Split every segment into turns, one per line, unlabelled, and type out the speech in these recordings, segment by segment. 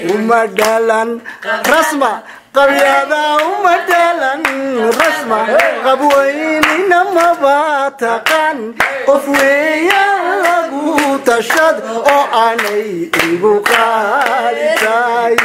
uma dhalan rasma qabyada uma dhalan rasma qabweynina maba taqaan qof weeyaan lagu tashad oo aanay igu qaalitay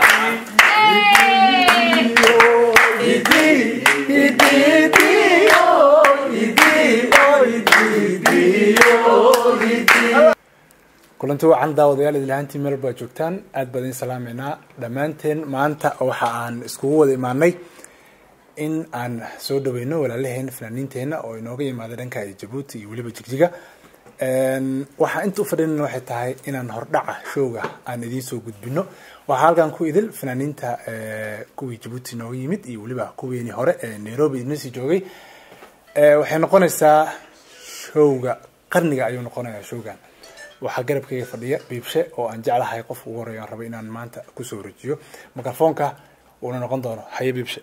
kulanti wacan daawadayaal idlahaantii meel baa joogtaan aad baan idin salaameynaa dhammaanteen maanta waxa aan iskugu wada imaanay in aan soo dhaweyno walaalaheen fanaaniinteena oo inooga yimaada dhanka jabuuti iyo weliba jigjiga waxaa inta u fadhinana waxay tahay inaan hordhaca showga aan idiin soo gudbino waxaa halkan ku idil fanaaniinta kuwii jabuuti inooga yimid iyo weliba kuweenii hore ee nairobi idinasii joogay waxay noqonaysaa showga qarniga ayuu noqonayaa showgan waxaa garabkayga fadhiya biibshe oo aan jeclahay qof ugu horeeya aan rabo inaan maanta kusoo wareejiyo mikrofoonka uuna noqon doono haye biibshe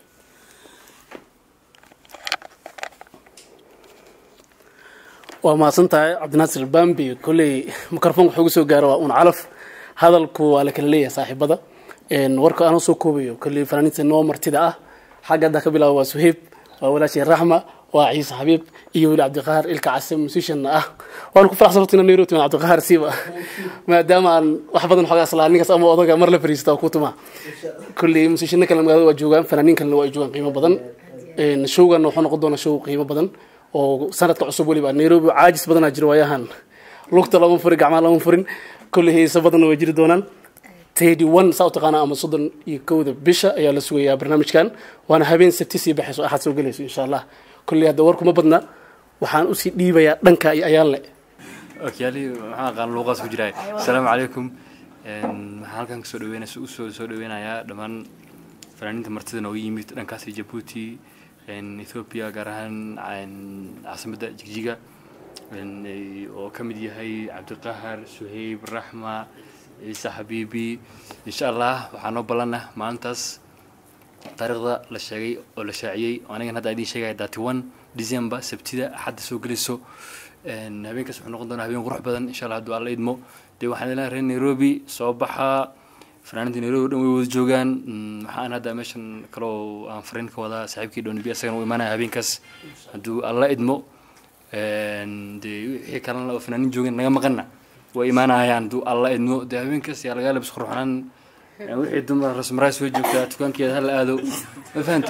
waa mahadsan tahay cabdinaasir bambi kolley mikrofoonka wuxuu ugu soo gaaro waa un calaf hadalku waa la kala leeyahay saaxiibada warka aanoo soo koobayo kolley fanaaniinta noo martida ah xagga hadda ka bilaabo waa suheyb waa walaashay raxma waa ciise xabiib iyo weli cabdiqahaar ilka case musicianna ah waan ku faraxsan horta inaan nairobi timaan cabdiqahaar siiba maadaama aan wax badan xoogaa islaa ninkaas ama odaga mar la fariista oo ku tuma kolley musicianna kale magaalada waa joogaan fanaaniin kalena waa ay joogaan qiimo badan showganna wuxuu noqon doonaa show qiimo badan oo sanadka cusub weliba nairobi caajis badanaa jira waayahan lugta lama furin gacmaha lama furin kolley heesa badanna way jiri doonaan tedi one saa u taqaanaa ama soddon iyo kowda bisha ayaa la sugayaa barnaamijkan waana habeen sabti sii baxayso axad soo gelayso insha allah kolley hadda warkuma badna waxaan usii dhiibayaa dhanka iyo ayaanle
okyaali maxaa aqaan luuqaas ku jiraa asalaamu calaykum waxaan halkan kasoo dhaweynaysa usoo soo dhaweynayaa dhammaan fanaaniinta martida nooga yimid dhankaasi jabuuti ethoopia gaar ahaan caasimadda jigjiga oo ka mid yahay cabdiqahar suheyb raxma ciise xabiibi insha allah waxaa noo ballanah maalintaas taariikhda la sheegay oo la shaaciyey anigan hadda idiin sheegaya thirty one december sabtida axadda soo gelayso habeenkaas wuxuu noqon doonaa habeen qurux badan insha allah hadduu alla idmo dee waxaan ilaa reer nairobi soo baxa fanaaniinta nairobi o dhan way wada joogaan waxaan hadda meeshan kaloo aan fariin ka wadaa saaxiibkii dhonibi asagana u imaanaya habeenkaas hadduu alla idmo dee wixii kalena oo fanaaniin joogeen naga maqana way imaanayaan hadduu alla idmo dee habeenkaas yaa lagaa labis qurxanaan wixii dumar rasmaraa soo joogtaa dukaankeeda hala aado ma fahante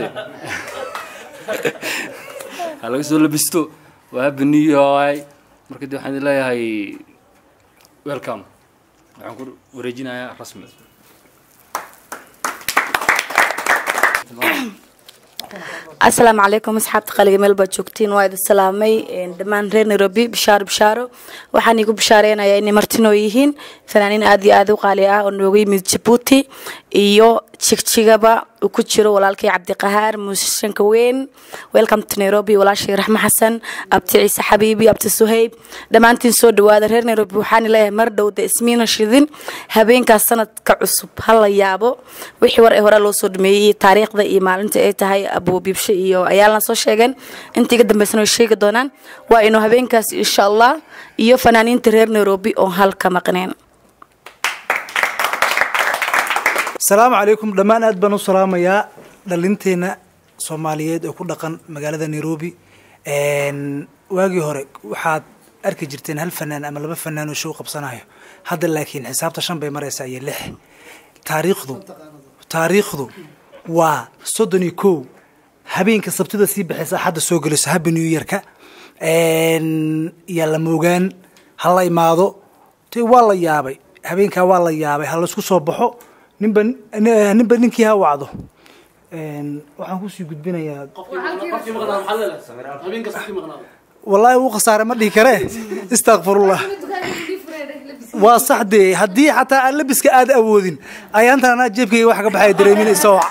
ha laga soo labisto waa happy new year marka dee waxaan idin leeyahay welcome waxaan ku wareejinayaa rasmi
asalaamu calaykum asxaabta qaliga meel baad joogtiin waa idin salaamay dhammaan reer nairobi bishaaro bishaaro waxaan iigu bishaareynaya inay martinoo yihiin fanaaniin aad iyo aad u qaali ah oo nooga yimid jabuuti iyo jigjigaba uu ku jiro walaalkay cabdiqahaar muusishanka weyn welcome to nairobi walaashay raxmo xasan abti ciise xabiibi abti suheyb dhammaantiin soo dhawaada reer nairobi waxaan leeyahay mar dhowda ismiina shidin habeenkaas sanadka cusub ha la yaabo wixii war ee hore loo soo dhameeyey taariikhda iyo maalinta ay tahay abuubiibshe iyo ayaalna soo sheegeen inta iga dambeysana way sheegi doonaan waa inuu habeenkaas insha allah iyo fanaaniinta reer nairobi oo halka maqneen
asalaamu calaykum dhammaan aad baan u salaamayaa dhalinteena soomaaliyeed oo ku dhaqan magaalada nairobi waagii hore waxaad arki jirteen hal fanaan ama laba fanaan oo show qabsanayo hadda laakiin xisaabta shan bay maraysaa iyo lix taariikhdu taariikhdu waa soddon iyo kow habeenka sabtida sii baxaysa axadda soo gelayso happy new yearka yaa la moogaan ha la imaado te waa la yaabay habeenkaa waa la yaabay ha laisku soo baxo ninba ninba ninkii ha wacdo waxaan kusii gudbinayaa wallaahi uu khasaare ma dhihi karee istakfirullah waa sax dee haddii xataa aan labiska aada awoodin ayaantan anaa jeebkayga wax ka baxaya dareeminaysa wac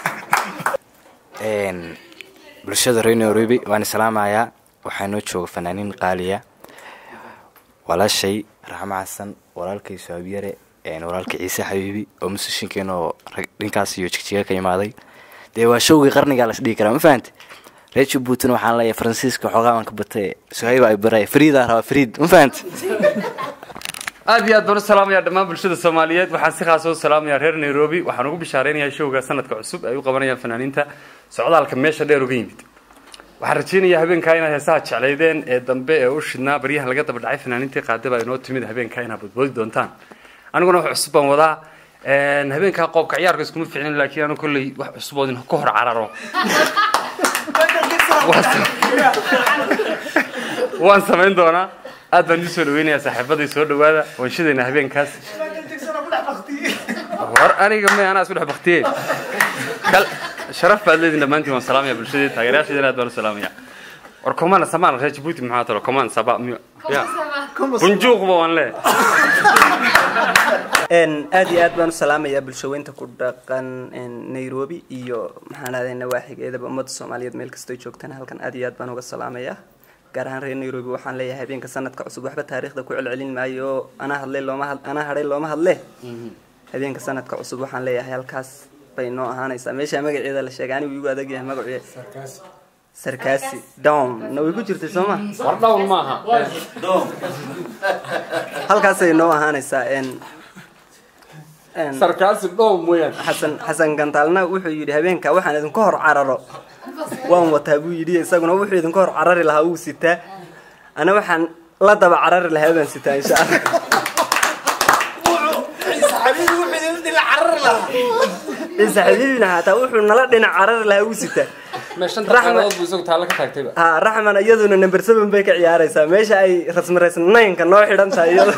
bulshada reer nairobi waan islaamayaa waxaa noo jooga fanaaniin qaaliya walaashay raxmo xasan walaalkay saabyare walaalka ciise xabiibi oo musishinkeena oo dhinkaas iyo jigjiga ka imaaday dee waa showgii qarnigaa las dhihi karaa ma fahante reer jabuutina waxaan leeyahay faransiiska xoogaa aan ka batay suhayba ay baray fariidaa rabaa fariid ma fahante
aad iyo aad baan u salaamayaa dhammaan bulshada soomaaliyeed waxaan si khaas u salaamayaa reer nairobi waxaan ugu bishaareynayaa showga sanadka cusub ay u qabanayaan fanaaniinta socdaalka meesha dheer uga yimid waxaan rajeynayaa habeenkaa inaad heesaha jeclaydeen ee dambe ee u shidnaa baryaha laga daba dhacay fanaaniintii qaadaba inoo timid habeenkaa inaad badboodi doontaan aniguna wax cusub baan wadaa Een, habeenkaa qoobka ciyaarka iskuma ficnin laakiin anu kolley wax cusub oo idin ka hor cararo Waan sam- waan samayn doonaa aad baan idin soo dhaweynayaa saaxiibaday soo dhawaada waan shidaynaa habeenkaas war aniga may anaa isku dhex baktiyey kal sharaf baad leediin dhammaantiin waan salaamaya bulshadii taageerayaasheedana aad baan u salaamaya war komana samaan reer jabuuti maxaa talo koman saba miyo ya bunjuuqba waan leeyahay
Een, aad iyo aad baan u salaamayaa bulshaweynta ku dhaqan een, nairobi iyo maxaan ahday nawaaxigeedaba ummadda soomaaliyeed meel kastoo joogtaan halkan aad iyo aad baan uga salaamayaa gaar ahaan reer nairobi waxaan leeyahay habeenka sanadka cusub waxba taariikhda ku celcelin maayo oo anaa hadlay looma had anaa hadhay looma hadle habeenka sanadka cusub waxaan leeyahay halkaas bay noo ahaanaysaa meesha magaceeda la sheegay anigu igu adag yahay magaceeda sarkaasi down na way ku jirtay soo ma
war dhawn maaha
halkaasay noo ahaanaysaa een een
sarkaasi dhow mooyaan
xasan xasan gantaalna wuxuu yidhi habeenka waxaan idinku hor cararo waan wataa buu yidhi isaguna wuxuu idinku hor carari lahaa wuu sitaa ana waxaan la daba carari lahaa baan sitaa insha allah ciise xabiibina haataa wuxuu nala dhinac carari lahaa wuu sitaa
meeshan
Raxma-
taqaanadood buu isagu taalla ka taagtayba
ha raxman iyaduna number seven bay ka ciyaaraysaa meesha ay rasmi raysnaynka noo xidhan tahay iyada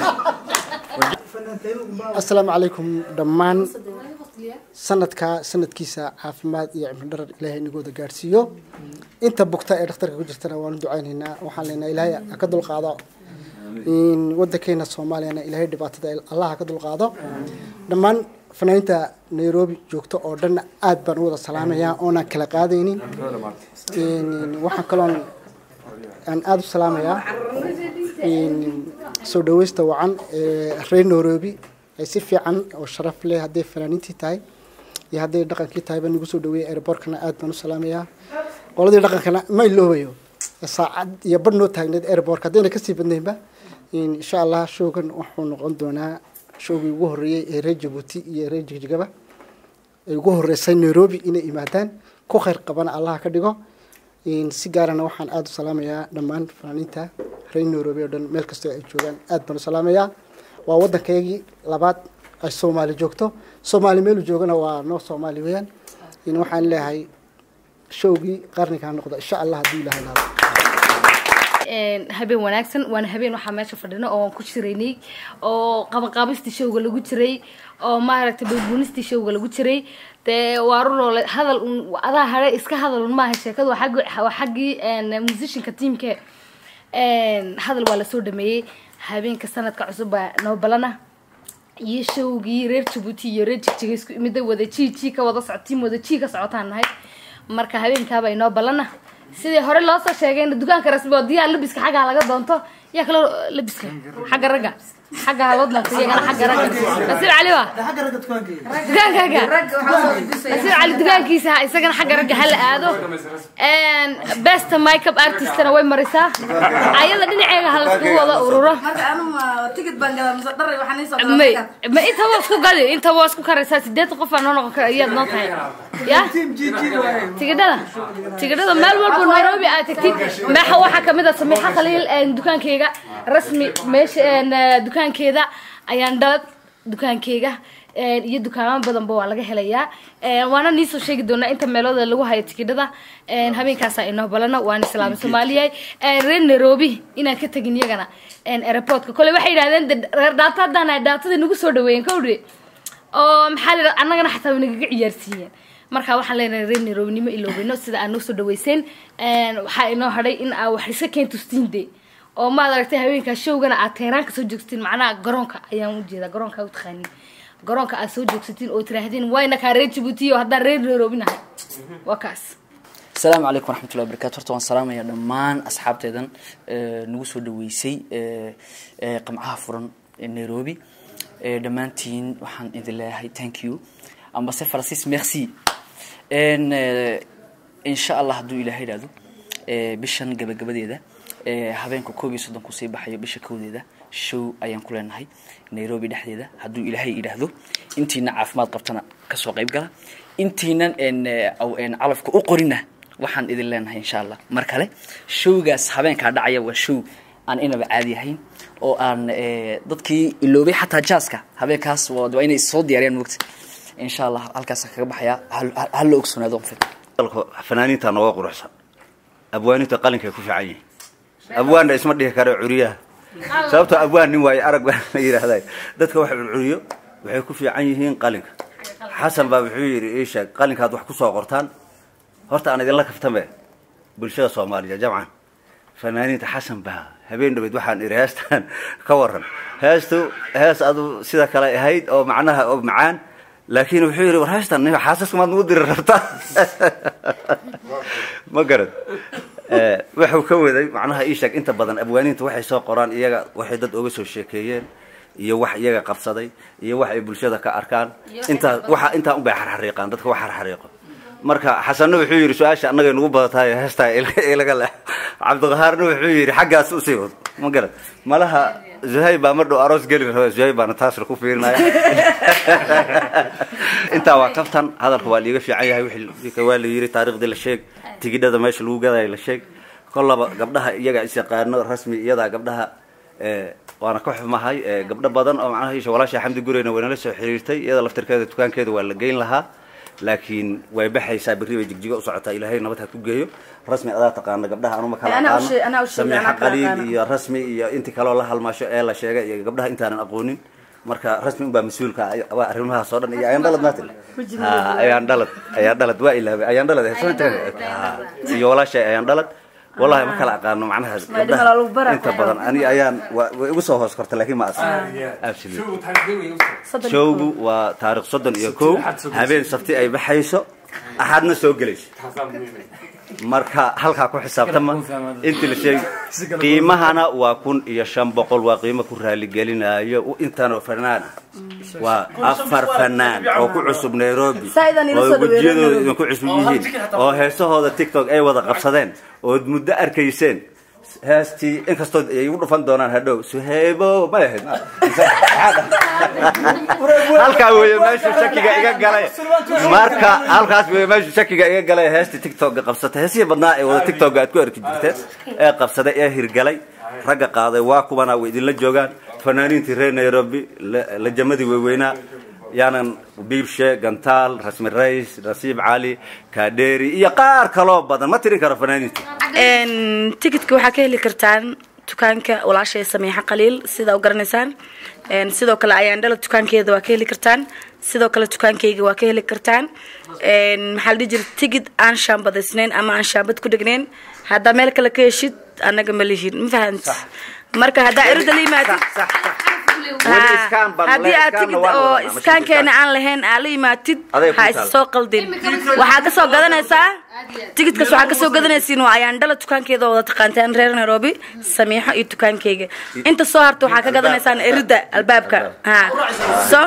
asalaamu calaykum dhammaan sanadka sanadkiisa caafimaad iyo cimri dharar ilaahay inagooda gaadhsiiyo inta bugta ee dhakhtarka ku jirtana waanu ducaynaynaa waxaan leenahay ilaahay ha ka dulqaado in wadankeena soomaaliyana ilaahay dhibaatada allah ha ka dulqaado dhammaan fanaaniinta nairobi joogto oo dhan aad baan u wada salaamayaa oonaan kala qaadaynin In- waxaan kaloon aan aada u salaamayaa in soo dhaweysta wacan ee reer nairobi ay si fiican oo sharaf leh hadday fanaaniintii tahay iyo hadday dhaqankii tahay baan igu soo dhaweeyay airbortkana aad baan u salaamayaa qoladii dhaqankana ma iloobayo saacad iyo bar noo taagneed airbortka haddayna kasii badnaynba in insha allah showgan wuxuu noqon doonaa showgii ugu horreeyey ee reer jabuuti iyo reer jigjigaba ay ugu horeysay nairobi inay imaadaan ku khayr qabana allah ka dhigo In si gaarana waxaan aada u salaamayaa dhammaan fanaaniinta reer nairobi oo dhan meel kastoo ay joogaan aad baan u salaamayaa waa waddankaygii labaad ay soomaali joogto soomaali meelu joogana waa noo soomaali weeyaan in waxaan leeyahay showgii qarnigaa noqda insha allah haddii ilahay laado
Een, habeen wanaagsan waana habeen waxaa meesha fadhino oo aan ku jiraynay oo qabanqaabistii showga lagu jiray oo maaragtay balbuunistii showga lagu jiray dee waa runoole hadal un adaa hare iska hadal un maaha sheekadu waa xaggi waa xaggii een, musicianka teamka een, hadal waa lasoo dhameeyey habeenka sanadka cusub baa noo balana iyo showgii reer jabuuti iyo reer jigjiga isku imida wada ji ji ka wada socod tiim wada ji ka socotaan nahay marka habeenkaaba inoo balana sidii hore loo soo sheegayna dukaanka rasmi oo diyaar labiska xagga laga doonto yaa kaloo labiska xagga ragga xagga haloo doonto iyagana xagga ragga nasiib cali wa dukaankaaga nasiib cali dukaankiisa ha isagana xagga ragga hala aado best makeup artistna way marisaa ayada dhinaceega ha laiskugu wada ururo may ma inta waa isku gadi inta waa isku karaysaa sideetan qof aa noo noqon kara iyaad noo tahay ya tigidhada tigidhada meel walba nairobi aad tagtid meexa waxaa kamid a samiixa khaliil een, dukaankeyga rasmi meesha een, eh, dukaankeeda ayaan dhalad dukaankeyga een, iyo dukaamo badanba waa laga helayaa Een, waana niisoo sheegi doonaa inta meelooda lagu hayo tikidhada Een, habeenkaasa inoo balana waan islaami soomaaliyahay Een, reer nairobi inaan ka tegin iyagana een, airportka kole waxay yidhahdeen de reer dhaata haddaan nahay dhaatada nagu soo dhaweeyeen kowdhe oo maxaa la yidhahda annagana xataa way nagaga ciyaarsiiyeen marka waxaan leenahay reer nairobinimo iloobino sida aad noo soo dhaweyseen Een, waxaa inoo hadhay in aa wax iska keentustiin de oo maad aragtay haweenkaa showgana aad teeraanka soo joogsatiin macnaha garoonka ayaan ujeedaa garoonka u taqaanin garoonka aad soo joogsatiin oo tiraahdeen wayna kaa reer jabuuti oo haddaan reer nairobi nahay waa kaas
asalaamu calaykum waraxmatullahi wabarakatu horta waan salaamaya dhammaan asxaabteedan ee, nagu soo dhaweysay ee, ee, qamcaha furan ee nairobi Ee, dhammaantiin waxaan idin leeyahay thank you ambase francis merci En, ee, insha allah hadduu ilaahay idhaahdo ee, bishan gabagabadeeda ee, habeenka koob iyo soddon kusii baxayo bisha kowdeeda show ayaan ku leenahay nairobi dhexdeeda hadduu ilaahay idhaahdo intiina caafimaad qabtana kasoo qayb gala intiinan en, eh, aw- en, calafka u qorina waxaan idin leenahay insha allah mar kale showgaas habeenkaa dhacaya waa show aan inaba caadi ahayn oo aan eh, dadkii iloobay xataa jaaska habeenkaas waa waa inay soo diyaariyaan mogta insha allah halkaas kaga baxaya hal- hal hal la ogsoonaado on fil
dalka fanaaniinta nooga quruxsan abwaaninta qalinkay ku fiican yihiin abwaanna isma dhihi karo curiyaha sababtoo abwaan nin waaye arag baa la yidhaahday dadka wax curcuriyo waxay ku fiican yihiin qalinka xasan baa wuxuu yidhi ii sheeg qalinkaad wax kusoo qortaan horta aan idinla kaftame bulshada soomaaliya jamcan fanaaniinta xasan baa habeen dhaweyd waxaan idhi heestan ka waran heestu hees adu sida kale ahayd oo macnaha oo macaan laakiin wuxuu yidhi war heestan nin xaasaska maad nagu diri rabtaa ma garad Eh, wuxuu ka waday macnaha ii sheeg inta badan abwaaniinta waxay soo qoraan iyaga waxay dad oga soo sheekeeyeen iyo wax iyaga qabsaday iyo wax ay bulshada ka arkaan intaa waxa intaa unbay xarxariiqaan dadka wax xarxariiqo marka xasanna wuxuu yidhi su-aasha annagay nagu badatahay heestaa ilaga leh cabdiqahaarna wuxuu yidhi xaggaas usii wad ma garad malaha zuhayb baa mar dhow aroos geli raba zuhayb baana taasna ku fiirinaya intaa waa kaftan hadalka waa liiga fiican yahay wixii waa la yiri taariikhdii la sheeg tigidhada meesha lagu gadayo la sheeg kollaba gabdhaha iyaga isyaqaano rasmi iyadaa gabdhaha eh, waana ka xumahay eh, gabdho badan oo macnaha isha walaasha xamdi gureyna waynala soo xiriirtay iyada laftirkeeda dukaankeeda waa la geyn lahaa laakiin way baxaysaa berri bay jigjigo u socotaa ilaahay nabad ha ku geeyo rasmi adaa taqaana gabdhaha anuma kala
Anaa u
aqaano
sheeg- anaa u sheegay,
samiixa
anaa kala
qaliil
aqaano.
iyo rasmi iyo intii kaloo la halmaasho ee la sheegay iyo gabdhaha intaanan aqoonin marka rasmi unbaa mas-uulka ah, waa arrimahaas oo dhan iyo ayaan dhalad maatil Ha, ayaan dhalad ayaan dhalad waa ilaabay ayaan dhalad soo Ha, iyo walaashay ayaan dhalad wallahi ma kala aqaano macnaha
dhimala lagu bara.
inta badan ani ayaan waa- way igu soo hoos korta laakiin ma asla absolute showgu waa taarikh soddon iyo kow habeen sabti ay baxayso axadna soo gelayso marka halkaa ku xisaabtama intii la sheegi qiimahana waa kun iyo shan boqol waa qiimo ku raaligelinayo U- intanoo fanaan ah waa afar fanaan oo ku cusub nairobi
Saidan ila
oo
soo dhaweeyay
wejiyadooda
Nairobi.
idinku cusub yihiin oo heesahooda tiktok ay wada qabsadeen ood muddo arkayseen heestii inkastoo ay igu dhufan doonaan hadhow suheybo may ahayd halkaa weeye meeshu shakiga iga galay marka halkaas weeye meeshu shakiga iga galay heestii tiktoka qabsatay heesihii badnaa ee wada tiktoka aad ku arki jirteen ee qabsaday ee hirgalay ragga qaaday waa kuwana way idinla joogaan fanaaniintii reer nairobi la- lajamadii waaweynaa yaanan biibshe gantaal rasmi rays nasiib cali kaadheeri iyo qaar kaloo badan ma tirin karo fanaaniinta
Een, ticketka waxaa ka heli kartaan dukaanka walaashay samiixa qaliil sida u garanaysaan Een, sidoo kale ayaan dhala dukaankeeda waa ka heli kartaan sidoo kale dukaankeyga waa ka heli kartaan Een, maxaa la dhihi jira tigid aan shaambadaysnayn ama aan shaambad ku dhegnayn haddaa meel kale ka heshid annaga ma lihin ma fahant marka haddaa erida la yimaadid
Weli iskaan baan
haddii
le-
aad
iskaanna
tigid
waan
oo
wadanaa, ma
iskaankeena
iskaan.
aan lahayn aad la yimaatid
Aday ku
ha
taal.
is soo qaldin waxaa kasoo gadanaysaa tigidkaas waxaa kasoo gadanaysiin waa ayaan dhala dukaankeeda oo wada taqaantaan reer nairobi samiixo iyo dukaankeyga inta soo harta waxaa ka gadanaysaan erida albaabka ha so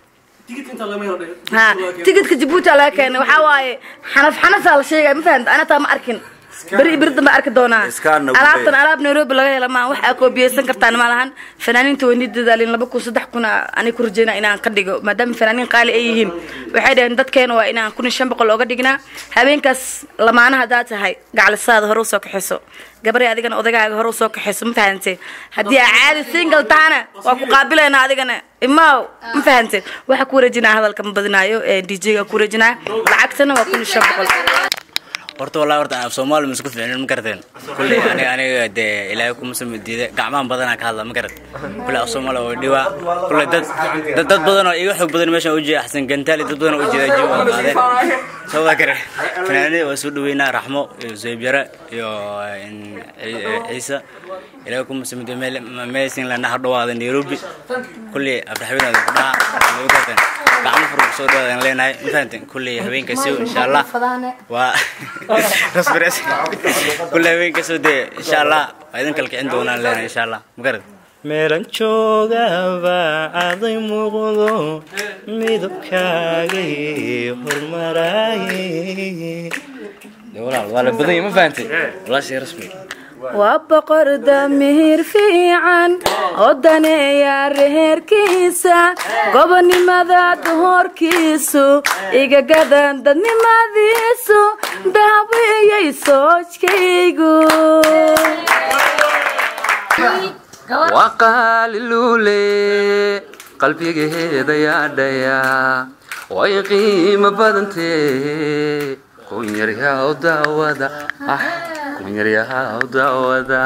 ha tigidka jabuuti aa laga keenay waxaa waaye xanaf xanafaa la sheegaya ma fahamta ana taa ma arkin beri beri dambe arki doonaa
Iskaana wuu
alaabtan
leeyahay.
alaab nairobi laga hela maa wax aa koobiyeysan kartaan ma lahan fanaaniinta weyni dadaalin laba kun saddex kun ani ku rajeynaa inaan ka dhigo maadaama fanaaniin qaali ay yihiin waxay dhaheen dadkeena waa inaan kun iyo shan boqol ooga dhignaa habeenkaas lamaana haddaa tahay gaclisaada hore usoo kaxayso gabadhay adigana odagaaga hore usoo kaxayso ma fahante haddii aa caadi single tahana waa ku qaabilaynaa adigana imaaw ma fahante waxaa ku wareejinaa hadalka ma badinaayo dj ga ku wareejinaa lacagtana waa kun iyo shan boqol
horta wallahi horta af soomaali masku fiicnin ma garateen kulley aniga aniga dee ilaahay kuma soo diiday gacmahan badanaa ka hadla ma garat kulley af soomaali waa dhiwa kulley dad dad dad badan oo iga xoog badan meeshan u jeeda xasan gantaali dad badan oo u jeeda jiwa qaadeen soo waa kare fanaanada waa soo dhaweynaa raxmo iyo zayb yare iyo in ciise ilaahay kuma soo diiday meel meesin lana ha dhawaada nairobi kulley abdaxweynaada ku dhaha ma garateen gacmo furug soo dhawaadaan leenahay ma fahanteen kulley habeenkaasi insha allah waa rasbires kulle haweenkasoo dee insha allah waa idin kala kicin doonaan leena insha allah magarad
meelan joogaba aday muuqdo midabkaagay hormaraaye
walaal waa la badan yahay ma fahantay walaashay rasmi
waa boqor damiir fiican oo daneeya reherkiisa gobonimada duhorkiisu igagadan dadnimadiisu daawiyay soojkaygu
waa qaaliluule qalbigeeda yaadhaya way qiimo badantee kunyaryahaw daawada ah kunyaryahaw daawada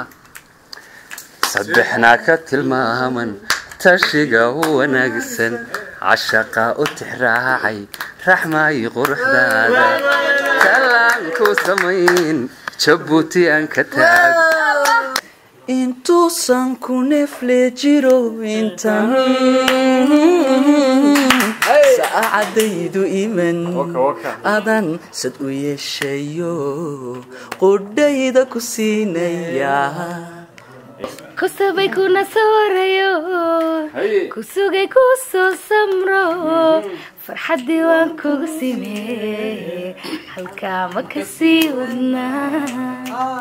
saddexnaa ka tilmaaman tashiga u wanaagsan cashaqa u tixraacay raxmay quruxdaada tallaanku samayn jabuuti aan ka taag
intuusan ku neefle jiro intan saacadaydu iman adan sad u yeeshayo qudhayda ku siinaya
kusabay kuna soorayo kusugay ku soo samro farxaddii waan kugu simee halkaa ma kasii wadnaa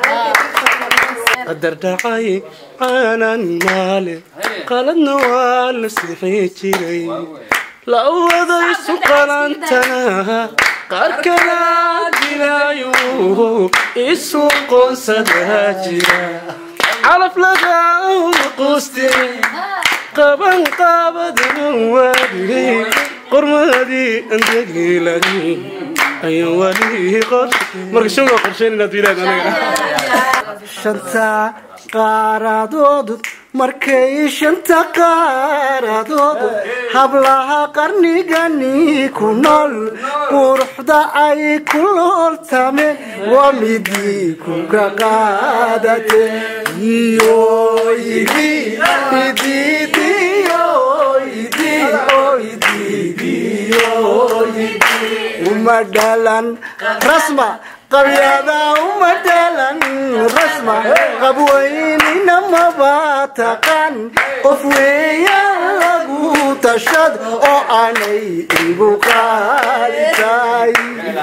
qadar dhacay aanan maale qaladna waa la sixi jiray la wadaysu qalantana qaar kala dilaayo isu qoonsadaa jira calaf lagama quuste qaban qaabadanan waadilay qormadii andagiilani ayaan wali marka showga qorsheyn inaad wiilaad anaga
shanta qaaraadoodu markay shanta qaaraadoodu hablaha qarnigani ku nool quruxda ay ku looltameen waa midii kuka qaadate iyo idi ididiyo idi ididiyo uma dhalan rasma qabyada uma dhalan rasma qabweynina maba taqaan qof weeyaan lagu tashad oo aanay igu qaalitay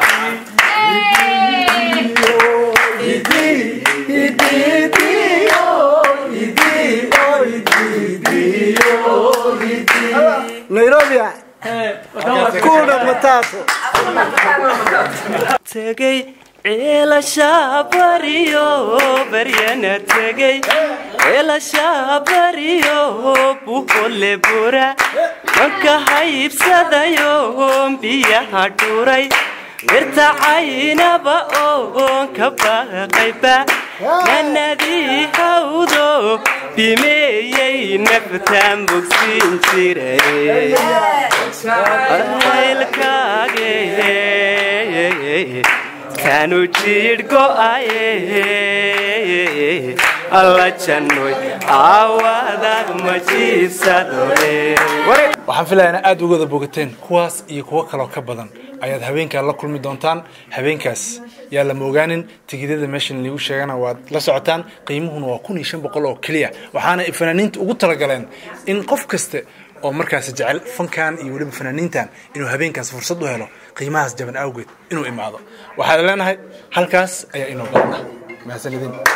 nairobi kuna matatu
tegey ceelasha bariyo baryana tegey ceelasha bariyo buhole bura manka haybsadayo biyaha dhuray mirta caynaba oon ka baqayba nanadii hawdo bimeeyey naftaan bogsiin jiray aylkaage kanu jiidh go'aye alla jannoy aawadag ma jiibsadore
waxaan filayaa ina aada uga wada bogateen kuwaas iyo kuwo kaloo ka badan ayaad habeenkaa la kulmi doontaan habeenkaas yaa lama ogaanin tigidyada meeshan liigu sheegana waad la socotaan qiimuhuna waa kun iyo shan boqol oo keliya waxaana ay fanaaniinta ugu talagaleen in qof kasta oo markaasi jecel fankan iyo weliba fanaaniintan inuu habeenkaas fursad u helo qiimahaas jaban awgeed inuu imaado waxaad leenahay halkaas ayaa inoo badana mahadsanidin